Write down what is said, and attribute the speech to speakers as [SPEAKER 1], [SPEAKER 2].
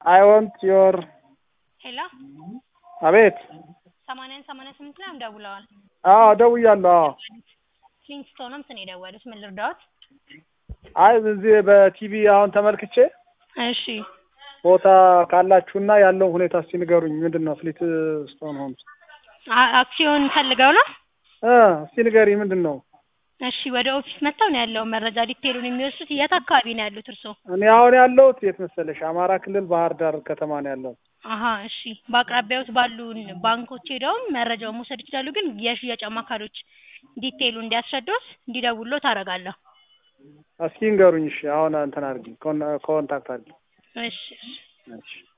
[SPEAKER 1] አይ ወንት ዮር
[SPEAKER 2] ሄሎ
[SPEAKER 1] አቤት
[SPEAKER 2] ሰማንያን ሰማንያ ስምንት ላይም ደውለዋል።
[SPEAKER 1] አዎ ደውያለሁ አዎ
[SPEAKER 2] ፍሊንስቶንም ስን የደወሉት ምን ልርዳዎት?
[SPEAKER 1] አይ እዚህ በቲቪ አሁን ተመልክቼ
[SPEAKER 2] እሺ
[SPEAKER 1] ቦታ ካላችሁና ያለውን ሁኔታ እስቲ ንገሩኝ ምንድን ነው ፍሊት ስቶን ሆምስ
[SPEAKER 2] አ- አክሲዮን ፈልገው ነው?
[SPEAKER 1] እ እስቲ ንገሪ ምንድን ነው
[SPEAKER 2] እሺ ወደ ኦፊስ መጥተው ነው ያለውን መረጃ ዲቴሉን የሚወስዱት። የት አካባቢ ነው ያሉት እርስዎ?
[SPEAKER 1] እኔ አሁን ያለሁት የት መሰለሽ አማራ ክልል ባህር ዳር ከተማ ነው ያለሁት
[SPEAKER 2] አሀ እሺ በአቅራቢያዎት ባሉ ባንኮች ሄደውም መረጃውን መውሰድ ይችላሉ። ግን የሽያጭ አማካሪዎች ዲቴይሉ እንዲያስረዱት እንዲደውልዎት አደርጋለሁ።
[SPEAKER 1] እስኪ ንገሩኝ እሺ አሁን እንትን አድርጊ ኮን- ኮንታክት አድርጊ
[SPEAKER 2] እሺ እሺ
[SPEAKER 1] እሺ